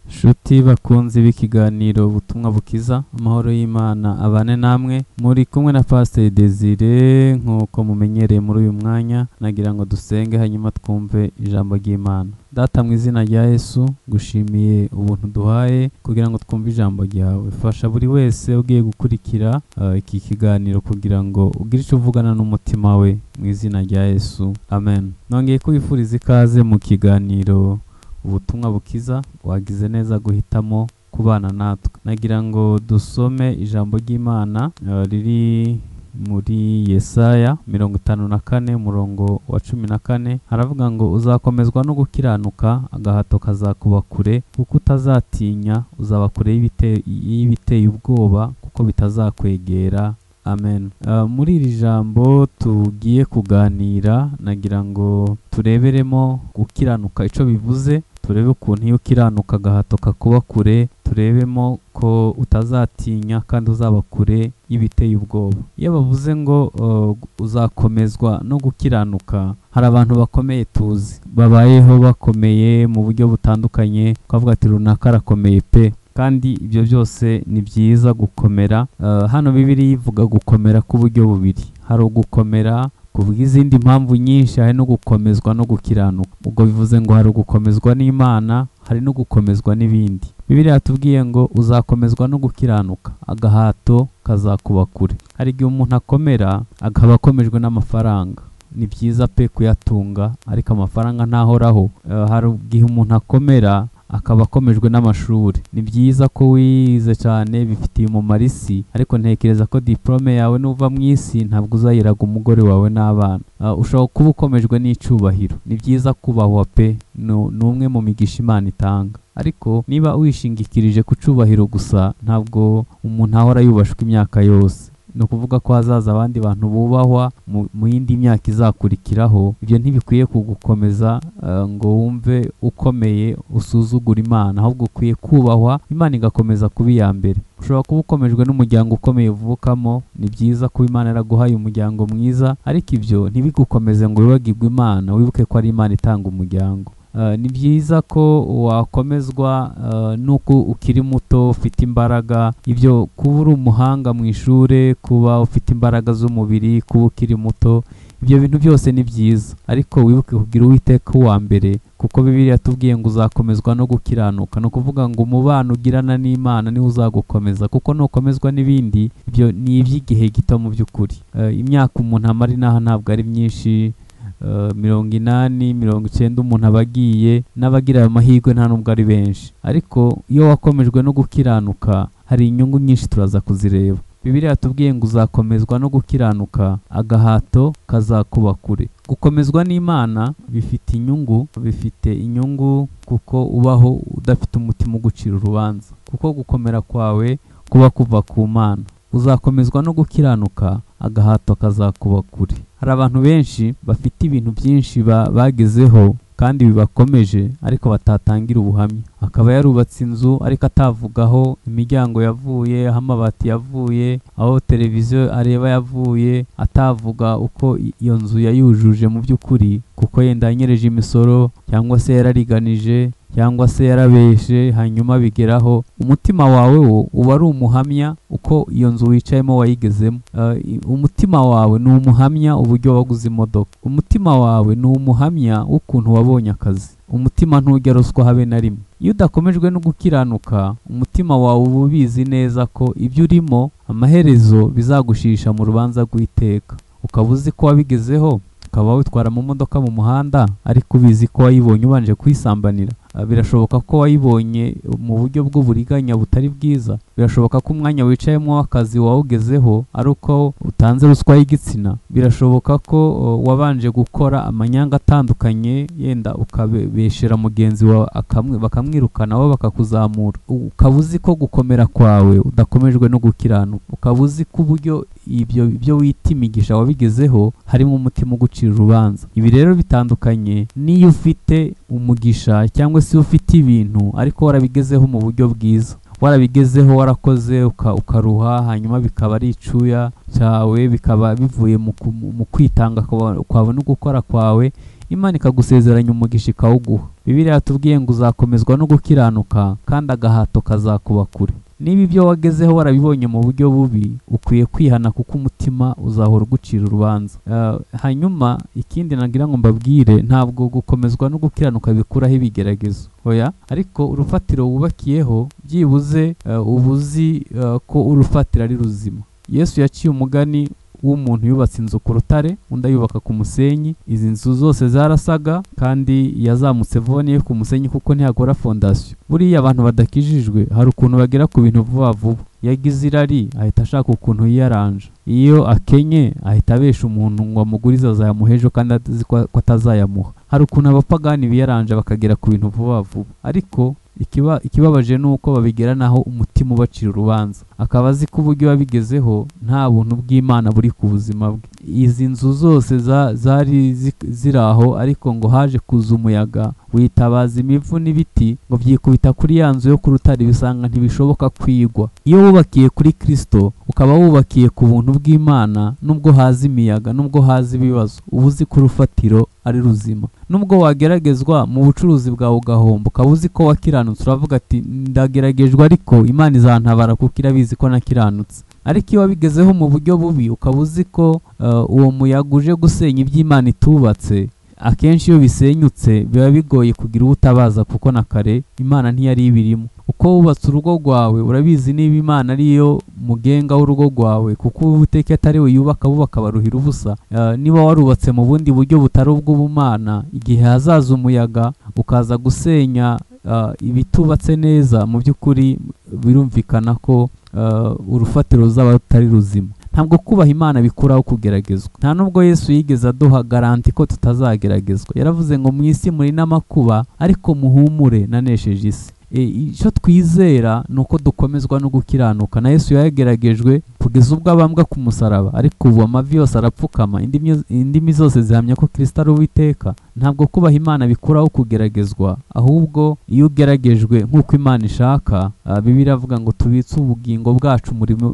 Nshuti bakunze b'ikiganiro ubutumwa bukiza amahoro y'Imana abane namwe muri kumwe na Pasteur Desire nk'uko mumenyereye muri uyu mwanya nagira ngo dusenge hanyuma twumve ijambo ry'Imana Data mu izina rya Yesu ngushimiye ubuntu duhaye kugira ngo twumve ijambo ryawe fasha buri wese ugiye gukurikira uh, iki kiganiro kugira ngo ugire icyo uvugana n'umutima we mu izina rya Yesu amen nongeye kubifuriza ikaze mu kiganiro ubutumwa bukiza wagize neza guhitamo kubana natwe nagira ngo dusome ijambo ry'imana eh, riri muri yesaya mirongo itanu na kane umurongo wa cumi na kane haravuga ngo uzakomezwa no gukiranuka agahato kazakuba kure kuko utazatinya uzaba kure y'ibite- y'ibiteye ubwoba kuko bitazakwegera amen Uh, muri iri jambo tugiye kuganira nagira ngo tureberemo gukiranuka icyo bivuze turebe ukuntu iyo ukiranuka agahato kakuba kure turebemo ko utazatinya kandi uzaba kure y'ibiteye ubwoba iyo bavuze ngo uh, uzakomezwa no gukiranuka hari abantu bakomeye tuzi babayeho bakomeye mu buryo butandukanye twavuga ati runaka arakomeye pe kandi ibyo byose ni byiza gukomera Eh, hano bibiri ivuga gukomera k'uburyo bubiri hari ugukomera ku bw'izindi mpamvu nyinshi hari no gukomezwa no gukiranuka ubwo bivuze ngo hari ugukomezwa n'imana hari no gukomezwa n'ibindi bibiri yatubwiye ngo uzakomezwa no gukiranuka agahato kazakuba kure hari igihe umuntu akomera akaba akomejwe n'amafaranga ni byiza pe kuyatunga ariko amafaranga ntahoraho Eh, hari igihe umuntu akomera akaba akomejwe n'amashuri ni byiza ko wize cyane bifitiye umumaro isi ariko ntekereza ko diporome yawe nuva mu isi ntabwo uzayiraga umugore wawe n'abana Ah, ushobora kuba ukomejwe n'icyubahiro ni byiza kubahwa pe Nu- ni umwe mu migisha imana itanga ariko niba wishingikirije ku cyubahiro gusa ntabwo umuntu ahora yubashwa imyaka yose ni ukuvuga ko hazaza abandi bantu bubahwa mu- mu yindi myaka izakurikiraho ibyo ntibikwiye kugukomeza eh, ngo wumve ukomeye usuzugura imana ahubwo ukwiye kubahwa imana igakomeza kuba iya mbere ushobora kuba ukomejwe n'umuryango ukomeye uvukamo ni byiza kuba imana yaraguhaye umuryango mwiza ariko ibyo ntibigukomeze ngo wibagirwe imana wibuke ko ari imana itanga umuryango Eh, ni byiza ko wakomezwa eh, nuko ukiri muto ufite imbaraga ibyo kuba uri umuhanga mu ishuri kuba ufite imbaraga z'umubiri kuba ukiri muto ibyo bintu byose ni byiza ariko wibuke kugira uwiteka uwa mbere kuko bibiliya yatubwiye ngo uzakomezwa no gukiranuka ni ukuvuga ngo umubano ugirana n'imana niwo uzagukomeza kuko nukomezwa n'ibindi ibyo ni iby'igihe gito mu by'ukuri Eh, imyaka umuntu amara inaha ntabwo ari myinshi eh, mirongo inani mirongo icyenda umuntu aba agiye n'abagira ayo mahirwe nta nubwo ari benshi ariko iyo wakomejwe no gukiranuka hari inyungu nyinshi turaza kuzireba bibiriya yatubwiye ngo uzakomezwa no gukiranuka agahato kazakuba kure gukomezwa n'imana bifite inyungu bifite inyungu kuko ubaho udafite umutima ugucira urubanza kuko gukomera kwawe kuba kuva ku mana uzakomezwa no gukiranuka agahato kazakuba kure hari abantu benshi bafite ibintu byinshi ba- bagezeho kandi bibakomeje ariko batatangira ubuhamya akaba yarubatse inzu ariko atavugaho imiryango yavuye aho amabati yavuye aho televiziyo areba yavuye atavuga uko i- iyo nzu yayujuje mu by'ukuri kuko yenda yanyereje imisoro cyangwa se yarariganije cyangwa se yarabeshe hanyuma bigeraho umutima wawe wo uba ari umuhamya uko iyo nzu wicayemo wayigezemo Eh, i- umutima wawe ni umuhamya uburyo waguze imodoka umutima wawe ni umuhamya w'ukuntu wabonye akazi umutima ntujya ruswa habe na rimwe iyo udakomejwe no gukiranuka umutima wawe uba ubizi neza ko ibyo urimo amaherezo bizagushisha mu rubanza rw'iteka ukaba uzi ko wabigezeho ukaba witwara mu modoka mu muhanda ariko ubizi ko wayibonye ubanje kuyisambanira Ah, birashoboka ko wayibonye mu buryo bw'uburiganya butari bwiza birashoboka ko umwanya wicayemo w'akazi wawugezeho ari uko utanze ruswa y'igitsina birashoboka ko oh, wabanje gukora amanyanga atandukanye yenda ukabeshera mugenzi wawe akamwi- bakamwirukana wowe bakakuzamura U- ukaba uzi ko gukomera kwawe udakomejwe no gukiranuka ukaba uzi ko uburyo ibyo ibyo wita imigisha wabigezeho harimo umutima ugucira urubanza ibi rero bitandukanye n'iyo ufite umugisha cyangwa se iyo ufite ibintu ariko warabigezeho mu buryo bwiza warabigezeho warakoze uka- ukaruha hanyuma bikaba ari icuya cyawe bikaba bivuye mu ku- mu kwitanga kwa- kwawe no gukora kwawe imana ikagusezeranya umugisha ikawuguha bibiriya yatubwiye ngo uzakomezwa no gukiranuka kandi agahato kazakuba kure niba ibyo wagezeho warabibonye mu buryo bubi ukwiye kwihana kuko umutima uzahora ugucira urubanza hanyuma ikindi nagira ngo mbabwire ntabwo gukomezwa no gukiranuka bikuraho ibigeragezo oya ariko urufatiro wubakiyeho byibuze uba uzi ko urufatiro ari ruzima yesu yaciye umugani w'umuntu yubatse inzu ku rutare undi ayubaka ku musenyi izi nzu zose zarasaga kandi yazamutse voneye ku musenyi kuko ntihakora fondasiyo buriya abantu badakijijwe hari ukuntu bagera ku bintu vuba vuba yagize irari ahita ashaka ukuntu yiyaranja iyo akenye ahita abesha umuntu ngo amugurize azayamuha ejo kandi atazi ko atazayamuha hari ukuntu abapagani biyaranje bakagera ku bintu vuba vuba ariko ikibabaje ni uko babigera naho umutima ubacira urubanza akaba azi ko uburyo wabigezeho nta buntu bw'imana buri ku buzima bwe izi nzu zose zari ziri aho ariko ngo haje kuza umuyaga witabaza imivu n'ibiti ngo byikubita kuri ya nzu yo ku rutare bisanga ntibishoboka kwigwa iyo wubakiye kuri kirisito ukaba wubakiye ku buntu bw'imana nubwo haza imiyaga nubwo haza ibibazo uba uzi ko urufatiro ari ruzima nubwo wageragezwa mu bucuruzi bwawe ugahomba ukaba uzi ko wakiranutse uravuga ati ndageragejwe ariko imana izantabara kuko irabizi ko nakiranutse ariko iyo wabigezeho mu buryo bubi ukaba uzi ko uwo muyaga uje gusenya iby'imana itubatse akenshi iyo bisenyutse biba bigoye kugira uwo utabaza kuko na kare imana ntiyari ibirimo uko wubatse urugo rwawe urabizi niba imana ariyo mugenga w'urugo rwawe kuko uwiteka atari we yubaka bo bakabaruhira ubusa niba warubatse mu bundi buryo butari ubw'ubumana igihe hazaza umuyaga ukaza gusenya ibitubatse neza mu by'ukuri birumvikana ko urufatiro ruzaba rutari ruzima ntabwo kubaha imana bikuraho kugeragezwa nta nubwo yesu yigeze aduha garanti ko tutazageragezwa yaravuze ngo mu isi muri n'amakuba ariko muhumure nanesheje isi icyo twizera ni uko dukomezwa no gukiranuka na yesu yageragejwe kugeza ubwo abambwa ku musaraba ariko ubu amavi yose arapfukama indimi zose zihamya ko kirisita ari uwiteka ntabwo kubaha imana bikuraho kugeragezwa ahubwo iyo ugeragejwe nk'uko imana ishaka biba iravuga ngo tubitse ubugingo bwacu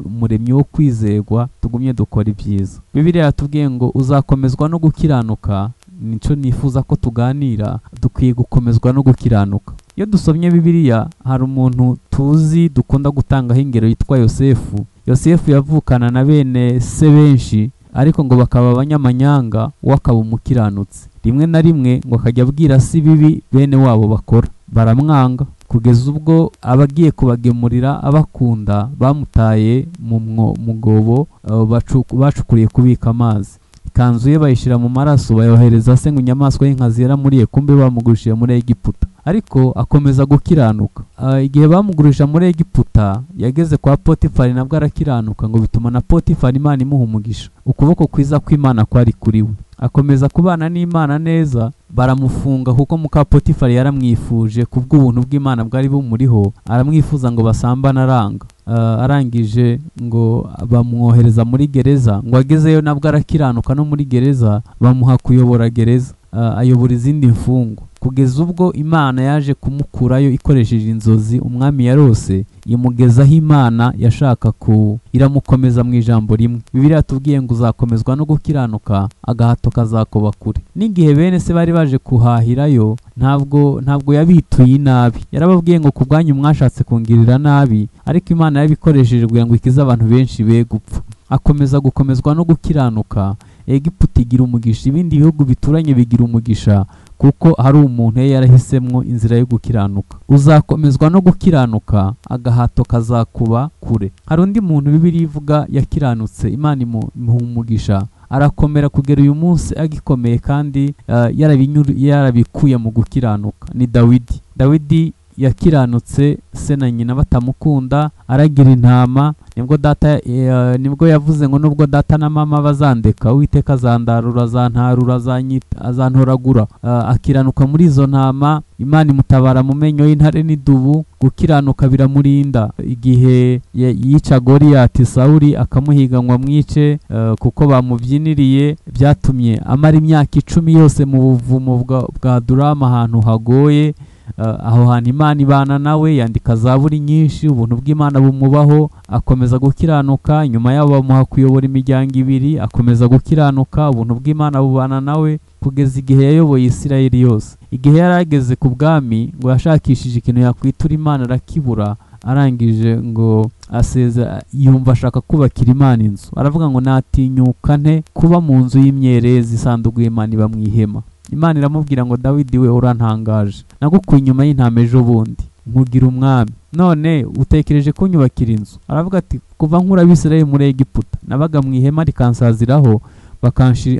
umuremyi wo kwizerwa tugumye dukora ibyiza bibiriya yatubwiye ngo uzakomezwa no gukiranuka nicyo nifuza ko tuganira dukwiye gukomezwa no gukiranuka iyo dusomye bibiliya hari umuntu tuzi dukunda gutangaho ingero yitwa yosefu yosefu yavukana na bene se benshi ariko ngo bakaba abanyamanyanga we akaba umukiranutse rimwe na rimwe ngo akajya abwira si bibi bene wabo bakora baramwanga kugeza ubwo abagiye kubagemurira abakunda bamutaye mu mwobo bacukuriye kubika amazi ikanzu ye bayishyira mu maraso bayohereza se ngo inyamaswa y'inkazi yaramuriye kumbe bamugurishije muri egiputa ariko akomeza gukiranuka igihe bamugurisha muri egiputa yageze kwa potifari nabwo arakiranuka ngo bituma na potifari imana imuha umugisha ukuboko kwiza kw'imana kwari kuri we akomeza kubana n'imana neza baramufunga kuko muka potifari yaramwifuje ku bw'ubuntu bw'imana bwari bumuriho aramwifuza ngo basambane aranga arangije ngo bamwohereza muri gereza ngo agezeyo nabwo arakiranuka no muri gereza bamuha kuyobora gereza ayobora izindi mfungo kugeza ubwo imana yaje kumukurayo ikoresheje inzozi umwami yarose imugezaho imana yashaka ku iramukomeza mu ijambo rimwe bibiriya tubwiye ngo uzakomezwa no gukiranuka agahato kazakuba kure n'igihe bene se bari baje kuhahirayo ntabwo ntabwo yabituye inabi yarababwiye ngo ku bwanyu mwashatse kungirira nabi ariko imana yabikoresheje kugira ngo ikize abantu benshi be gupfa akomeza gukomezwa no gukiranuka egiputa igira umugisha ibindi bihugu bituranye bigira umugisha kuko hari umuntu yari yarahisemo inzira yo gukiranuka uzakomezwa no gukiranuka agahato kazakuba kure hari undi muntu bibiri ivuga yakiranutse imana umugisha arakomera kugera uyu munsi agikomeye kandi yarabikuye mu gukiranuka ni dawidi dawidi yakiranutse se na nyina batamukunda aragira intama nibwo data nibwo yavuze ngo nubwo data na mama bazandeka uwiteka azandarura azantarura azantoragura akiranuka muri izo ntama imana imutabara mu menyo y'intare n'idubu gukiranuka biramurinda igihe yica goriyati sawuri akamuhiganywa mwice kuko bamubyiniriye byatumye amara imyaka icumi yose mu buvumo bwa durama ahantu hagoye aho hantu imana ibana nawe yandika za buri nyinshi ubuntu bw'imana bumubaho akomeza gukiranuka nyuma yabo bamuha kuyobora imiryango ibiri akomeza gukiranuka ubuntu bw'imana bubana nawe kugeza igihe yayoboye isirayeli yose igihe yari ageze ku bwami ngo yashakishije ikintu yakwitura imana arakibura arangije ngo asezera yumva ashaka kubakira imana inzu aravuga ngo natinyuka nte kuba mu nzu y'imyerezi isanduku y'imana iba mu ihema imana iramubwira ngo dawidi we urantangaje nagukuye inyuma y'intama ejo bundi nkugira umwami none utekereje kunyubakira inzu aravuga ati kuva nkura abisirayeli muri egiputa nabaga mu ihema rikansaziraho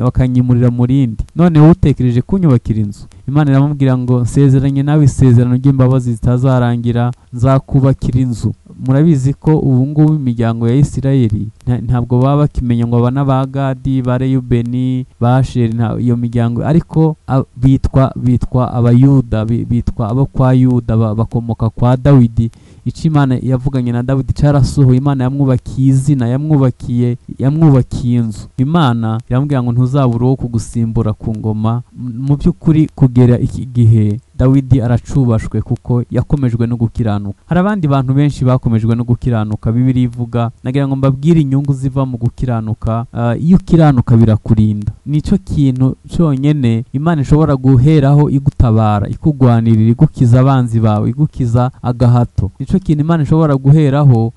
bakanyimurira mu rindi none wowe utekereje kunyubakira inzu imana iramubwira ngo nsezeranye nawe isezerano ry'imbabazi zitazarangira nzakubakira inzu murabizi ko ubu ngubu imiryango ya isirayeli ntabwo baba bakimenya ngo aba ba gadi ba reyubeni ba sheri iyo miryango ariko bitwa bitwa abayuda bitwa abo kwa yuda bakomoka kwa dawidi icyo imana yavuganye na dawidi cyarasohoye imana yamwubakiye izina yamwubakiye yamwubakiye inzu imana iramubwira ngo ntuzabure uwo kugusimbura ku ngoma mu by'ukuri kugera iki gihe dawidi aracubashwe kuko yakomejwe no gukiranuka hari abandi bantu benshi bakomejwe no gukiranuka bibiri ivuga nagira ngo mbabwire inyungu ziva mu gukiranuka iyo ukiranuka birakurinda nicyo kintu cyonyine imana ishobora guheraho igutabara ikugwanirira igukiza abanzi bawe igukiza agahato nicyo kintu imana ishobora guheraho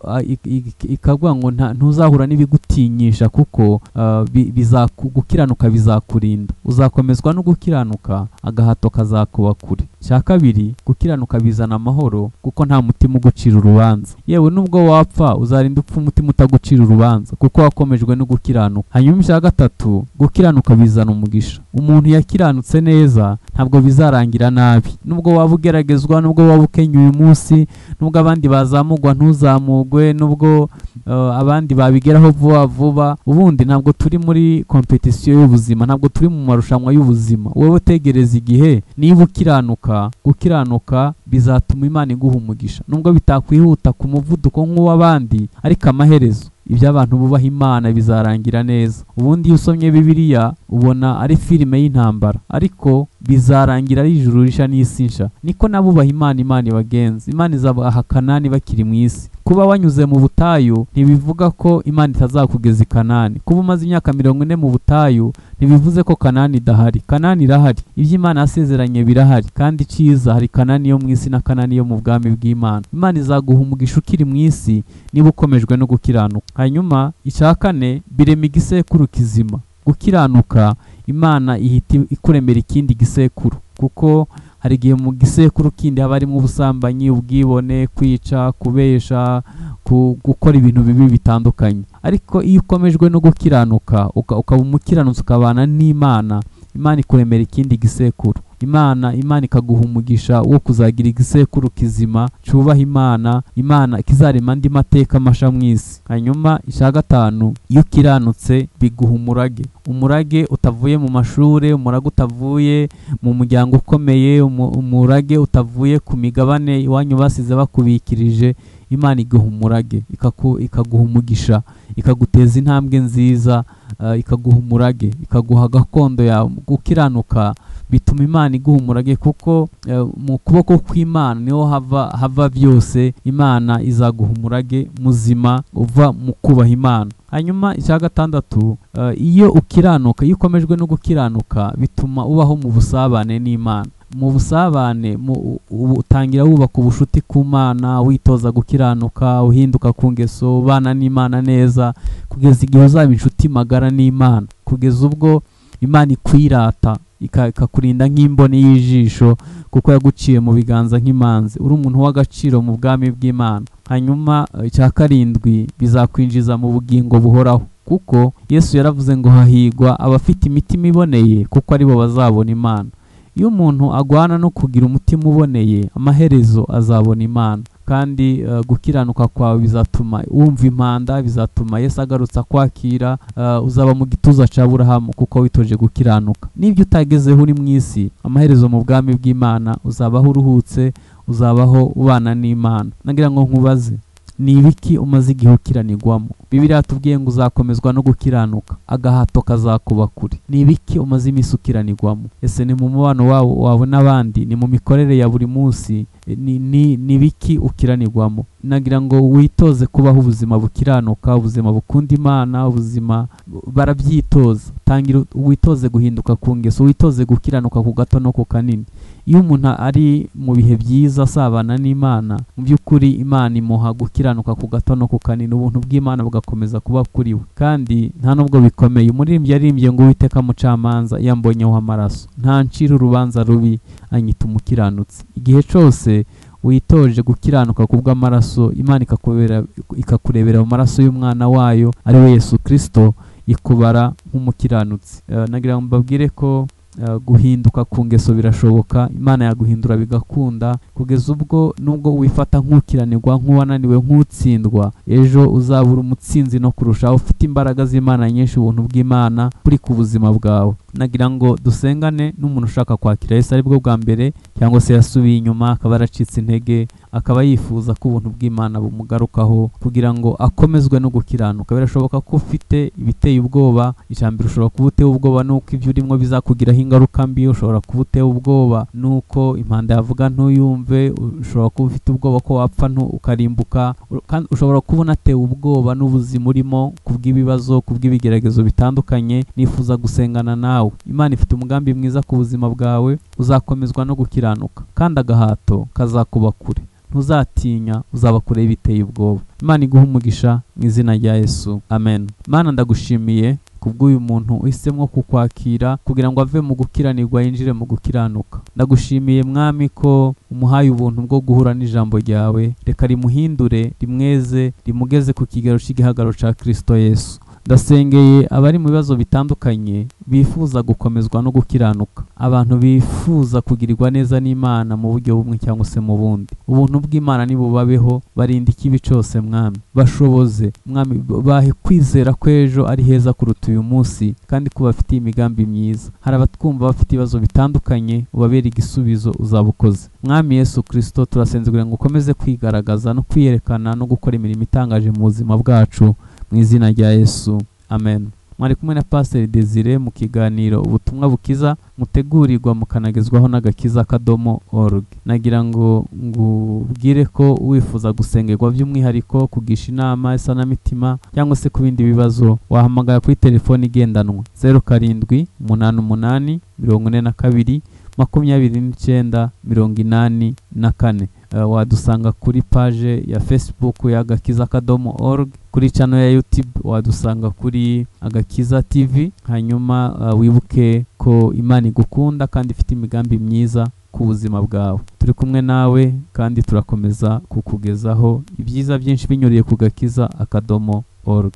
ikavuga ngo ntuzahura n'ibigutinyisha kuko gukiranuka bizakurinda uzakomezwa no gukiranuka agahato kazakuba kure cya kabiri gukiranuka bizana amahoro kuko nta mutima ugucira urubanza yewe nubwo wapfa uzarinda upfa umutima utagucira urubanza kuko wakomejwe no gukiranuka hanyuma icya gatatu gukiranuka bizana umugisha umuntu yakiranutse neza ntabwo bizarangira nabi nubwo waba ugeragezwa nubwo waba ukennye uyu munsi nubwo abandi bazamugwa ntuzamugwe nubwo abandi babigeraho vuba vuba ubundi ntabwo turi muri kompetisiyo y'ubuzima ntabwo turi mu marushanwa y'ubuzima wowe utegereza igihe niba ukiranuka gukiranuka bizatuma imana iguha umugisha nubwo bitakwihuta ku muvuduko nk'uw'abandi ariko amaherezo ibyo abantu bubaha imana bizarangira neza ubundi iyo usomye bibiliya ubona ari filime y'intambara ariko bizarangira ari ijuru risha n'isi nsha niko n'abubaha imana imana ibagenza imana izabahakana bakiri mu isi kuba wanyuze mu butayu ntibivuga ko imana itazakugeza i kanani kuba umaze imyaka mirongo ine mu butayu ntibivuze ko kanani idahari kanani irahari ibyo imana yasezeranye birahari kandi iciza hari kanani yo mu isi na kanani yo mu bwami bw'imana imana izaguha umugisha ukiri mu isi niba ukomejwe no gukiranuka hanyuma icya kane birema igisekuru kizima gukiranuka imana ihita ikuremera ikindi gisekuru kuko hari igihe mu gisekuru kindi haba harimo ubusambanyi ubwibone kwica kubesha gukora ibintu bibi bitandukanye ariko iyo ukomejwe no gukiranuka ukaba umukiranutsi ukabana n'imana imana ikuremera ikindi gisekuru imana imana ikaguha umugisha wo kuzagira igisekuru kizima cyubaha imana imana ikizarema andi mateka amasha mu isi hanyuma icya gatanu iyo ukiranutse biguha umurage umurage utavuye mu mashuri umurage utavuye mu muryango ukomeye umurage utavuye ku migabane iwanyu basize bakubikirije imana iguha umurage ikaguha umugisha ikaguteza intambwe nziza ikaguha umurage ikaguha gakondo yawe gukiranuka bituma imana iguha umurage kuko mu kuboko kw'imana niho hava hava byose imana izaguha umurage muzima uva mu kubaha imana hanyuma icya gatandatu iyo ukiranuka iyo ukomejwe no gukiranuka bituma ubaho mu busabane n'imana mu busabane utangira wubaka ubucuti ku mana witoza gukiranuka uhinduka ku ngeso ubana n'imana neza kugeza igihe uzaba inshuti magara n'imana kugeza ubwo imana ikwirata ikakurinda nk'imboni y'ijisho kuko yaguciye mu biganza nk'imanzi uri umuntu w'agaciro mu bwami bw'imana hanyuma icya karindwi bizakwinjiza mu bugingo buhoraho kuko yesu yaravuze ngo hahigwa abafite imitima iboneye kuko aribo bazabona imana iyo umuntu agwana no kugira umutima uboneye amaherezo azabona imana kandi gukiranuka kwawe bizatuma wumva impanda bizatuma Yesu agarutse akwakira uzaba mu gituza cya burahamu kuko witoje gukiranuka n'ibyo utagezeho uri mu isi amaherezo mu bwami bw'imana uzabaho uruhutse uzabaho ubana n'imana nagira ngo nkubaze ni ibiki umaze igihe ukiranirwamo bibiri hatubwiye ngo uzakomezwa no gukiranuka agahato kazakuba kure ni ibiki umaze iminsi ukiranirwamo ese ni mu mubano wawe n'abandi ni mu mikorere ya buri munsi eh, ni- ni ni biki ukiranirwamo nagira ngo witoze kubaho ubuzima bukiranuka ubuzima bukunda imana ubuzima bu- barabyitoza tangira u- witoze guhinduka ku ngeso witoze gukiranuka ku gato no ku kanini iyo umuntu ari mu bihe byiza asabana n'imana mu by'ukuri imana imuha gukiranuka ku gato no ku kanini ubuntu bw'imana bugakomeza kuba kuri we kandi nta nubwo bikomeye umuririmbyi yaririmbye ngo uwiteka mucamanza yambonyeho amaraso nta ncira urubanza rubi anyita umukiranutsi igihe cyose witoje gukiranuka ku bw'amaraso imana ikakubera- ikakurebera mu maraso y'umwana wayo ari we yesu kirisito ikubara nk'umukiranutsi Eh, nagira ngo mbabwire ko eh, guhinduka ku ngeso birashoboka imana yaguhindura bigakunda kugeza ubwo nubwo wifata nk'ukiranirwa nk'uwananiwe nk'utsindwa ejo uzabura umutsinzi no kurushaho ufite imbaraga z'imana nyinshi ubuntu bw'imana kuri ku buzima bwawe nagira ngo dusengane n'umuntu ushaka kwakira yesu ari bwo bwa mbere cyangwa se yasubiye inyuma akaba yaracitse intege akaba yifuza ko ubuntu bw'imana bumugarukaho kugira ngo akomezwe no gukiranuka birashoboka ko ufite ibiteye ubwoba ijambo ushobora kuba uteye ubwoba nuko ibyo urimo bizakugiraho ingaruka mbi ushobora kuba uteye ubwoba nuko impanda yavuga ntuyumve ushobora kuba ufite ubwoba ko wapfa ntu- ukarimbuka u- kandi ushobora kuba unatewe ubwoba n'ubuzima urimo ku bw'ibibazo ku bw'ibigeragezo bitandukanye nifuza gusengana nawe imana ifite umugambi mwiza ku buzima bwawe uzakomezwa no gukiranuka kandi agahato kazakuba kure ntuzatinya uzaba kure y'ibiteye ubwoba imana iguha umugisha mu izina rya yesu amen mana ndagushimiye kubw'uyu muntu uhisemo kukwakira kugira ngo ave mu gukiranirwa yinjire mu gukiranuka ndagushimiye mwami ko umuhaye ubuntu bwo guhura n'ijambo ryawe reka rimuhindure rimweze rimugeze ku kigero cy'igihagararo cya kirisito yesu ndasengeye abari mu bibazo bitandukanye bifuza gukomezwa no gukiranuka abantu bifuza kugirirwa neza n'imana mu buryo bumwe cyangwa se mu bundi ubuntu bw'imana nibubabeho barinda ikibi cyose mwami bashoboze mwami bahe kwizera ko ejo ari heza kuruta uyu munsi kandi ko bafitiye imigambi myiza hari abatwumva bafite ibibazo bitandukanye ubabere igisubizo uzabukoze mwami yesu kirisito turasenze kugira ngo ukomeze kwigaragaza no kwiyerekana no gukora imirimo itangaje mu buzima bwacu mu izina rya yesu amen mwari kumwe na pasiteri desire mu kiganiro ubutumwa bukiza mutegurirwa mukanagezwaho n'agakiza kadomo org nagira ngo ngubwire ko wifuza gusengerwa by'umwihariko kugisha inama isanamitima cyangwa se ku bindi bibazo wahamagara kuri telefoni igendanwa zeru karindwi umunani umunani mirongo ine na kabiri makumyabiri n'icyenda mirongo inani na kane Eh, wadusanga kuri paje ya facebook ya agakiza kadomo org kuri channel ya youtube wadusanga kuri agakiza tv hanyuma eh, wibuke ko imana igukunda kandi ifite imigambi myiza ku buzima bwawe turi kumwe nawe kandi turakomeza kukugezaho ibyiza byinshi binyuriye ku gakiza akadomo org